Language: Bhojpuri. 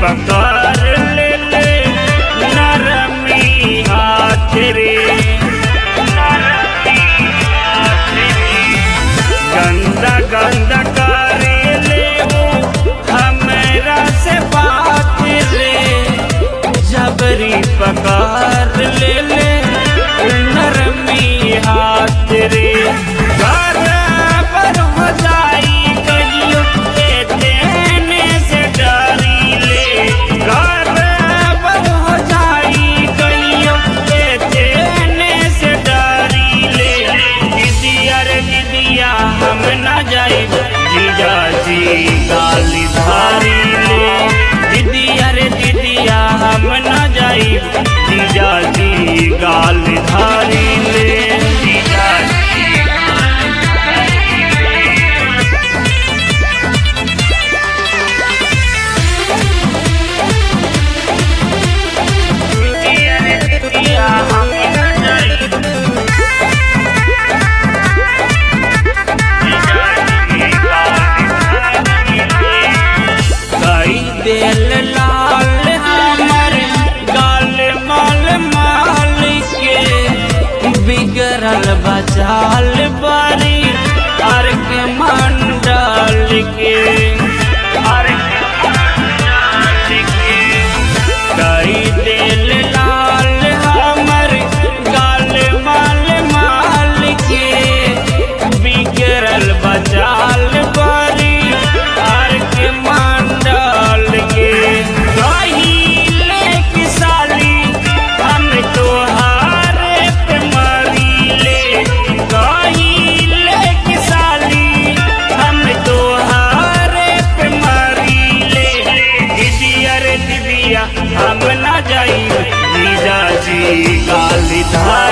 पकड़ ले ले नरमी हाथ रे गंदा गंदा करे ले वो हमरा से बात रे जबरी पकड़ ले ले नरमी हाथ रे बराबर हो जाई कहियो के देने से डरी ले बराबर हो जाई कहियो के देने से डरी ले दीदिया रे दीदिया हम न जाई जीजा जी गाली धारी ले दीदिया रे दीदिया हम न जाई जीजा जी गाली धारी ले जीजा जी दीदिया रे दीदिया हम न जाई कई दिल लाल हमर गाल माल माल के बिगड़ल बचाल बारी अर के मंडल के अर के मंडल के कई दिल लाल हमर गाल माल माल के बिगड़ल बचाल बारी आर के मंडल के कहिले की साली हम तोहार पे मरीले कहिले की साली हम तोहार पे मरीले दीदिया रे दीदिया हम ना जाई जीजा जी गाली धार